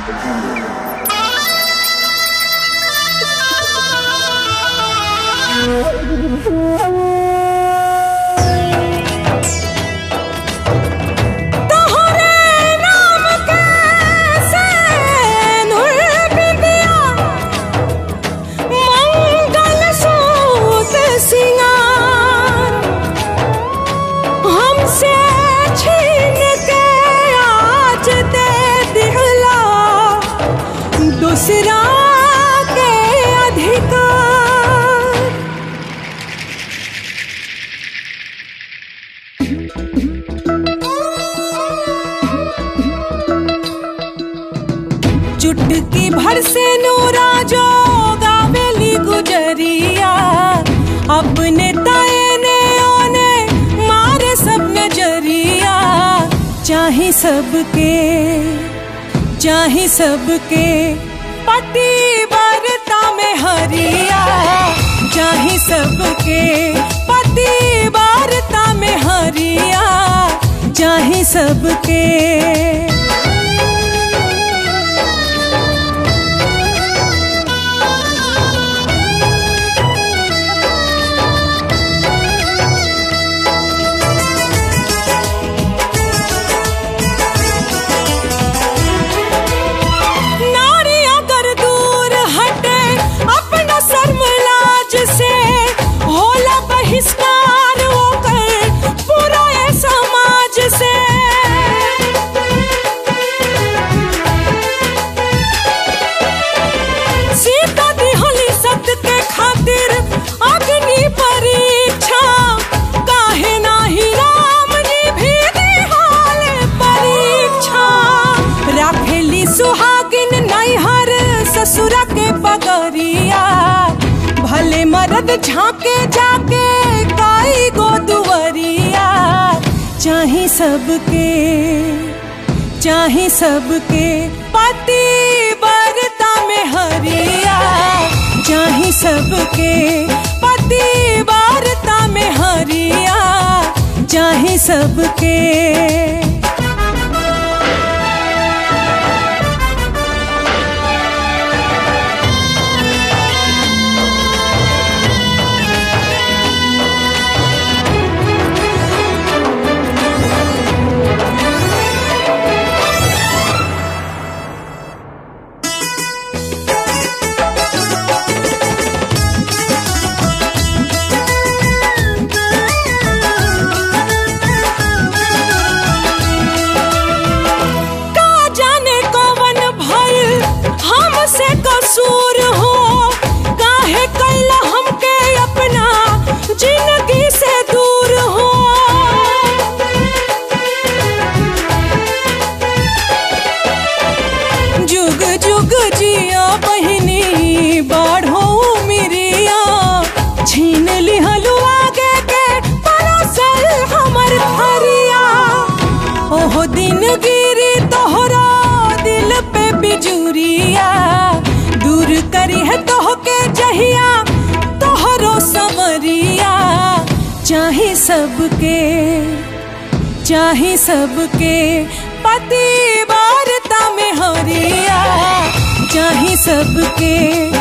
दूसरा के अधिकार चुटकी भर से नूरा जो गावेली गुजरिया अपने ताए ने ओने मारे सब नजरिया चाहे सबके चाहे सबके पति वार्ता में हरिया चाहे सबके पति वार्ता में हरिया चाहे सबके नारी अगर दूर हटे अपना शर्मलाज से होला बहिष्कार होकर पूरा ये समाज से सीता दिहली सत्य के खातिर अग्नि परीक्षा काहे नाही राम जी भी दिहाल परीक्षा राखेली सुहागिन नैहर ससुरा के बगरिया भले मरद झांके जाके काई गो दुवरिया चाहे सबके चाहे सबके पति बरता में हरिया चाहे सबके पति वार्ता में हरिया चाहे सबके का जाने कौन भइल हमसे कसूर हो काहे कैला हमके अपना जिंदगी से दूर हो जुग जुग जिया बहिनी बाढ़ो मिरिया छीन लिहलु आगे के परोसल हमर हरिया ओहो दिन गिरी तोहरा दिल पे बिजुरिया दूर करी है तोह के जहिया तोहरो समरिया चाहे सबके चाहे सबके पति वार्ता में हरिया चाहे सबके